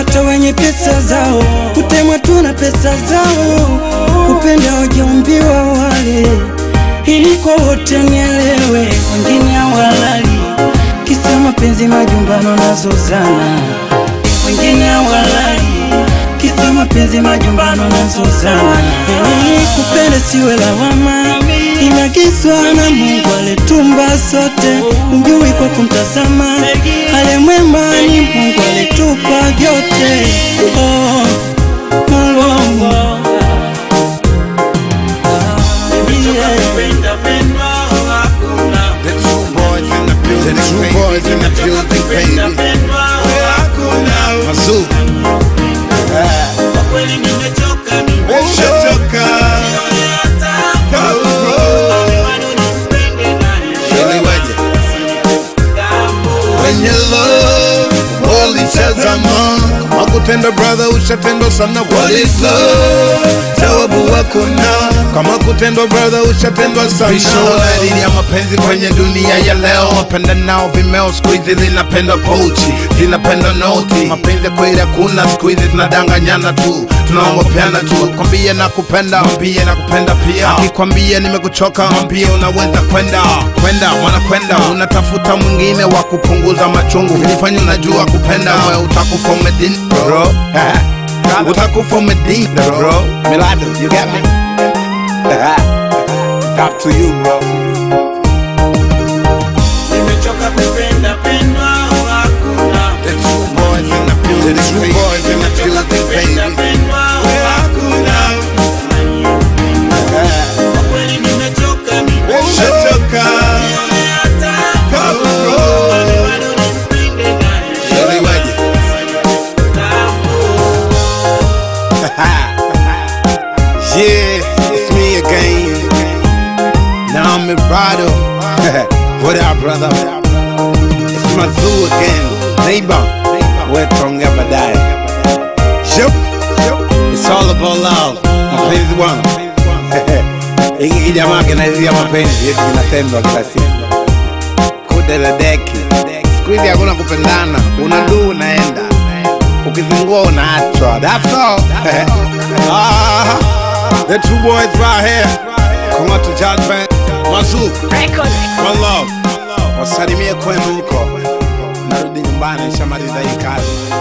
hata wenye pesa zao, kutemwa tu na pesa zao, kupenda wajaumbiwa wale, ili kwa wote nielewe, wengine hawalali kisa mapenzi, majumbano nazozana, wengine hawalali kisa mapenzi, majumbano nazozana. Hey, kupenda siwe lawama, imeagizwa na Mungu alitumba sote, ujui kwa kumtazama, ale mwema ni Mungu alitupa vyote. Oh, Mungu. Yeah. The true boys in the building, the true boys in the building, baby. Mazoo, umeshachoka. Iliweje? Wenye love walitazama kama kutenda brother, ushatendwa sana. What is love? Jawabu wako na kama kutendwa brother, ushatendwa sana. Dalili ya mapenzi kwenye dunia ya leo, wapenda nao vimeo siku hizi linapenda pochi, linapenda noti. Mapenzi kweli hakuna siku hizi, tunadanganyana tu, tunaongopeana tu. Kwambie na kupenda, mwambie na kupenda pia. Akikwambia nimekuchoka, mwambie unaweza kwenda kwenda, wanakwenda unatafuta mwingine wa kupunguza machungu, ilifanya unajua kupenda, wewe utakufa umedin bro, utakufa umedin bro. Milado, you got me? It's up to you bro. The true boys in the building, the true boys in the building, baby. Umeshachoka. Iliweje? Yeah, it's me again. Now I'm Mirado. what up, brother? It's Mazoo again. Neighbor, we're tonga baadaye. Yup. It's all about love. Mapenzi wangu. Hiki kijamaa kinaizia mapenzi yetu kinatendwa kila siku. Kude la deki. Siku hizi hakuna kupendana. Unaduu unaenda. Ukizingua unaachwa. That's all. ah, the two boys right here. Come on to judgment. Mazoo. One love. Wasalimie kwenu huko. Narudi nyumbani, nishamaliza hii kazi.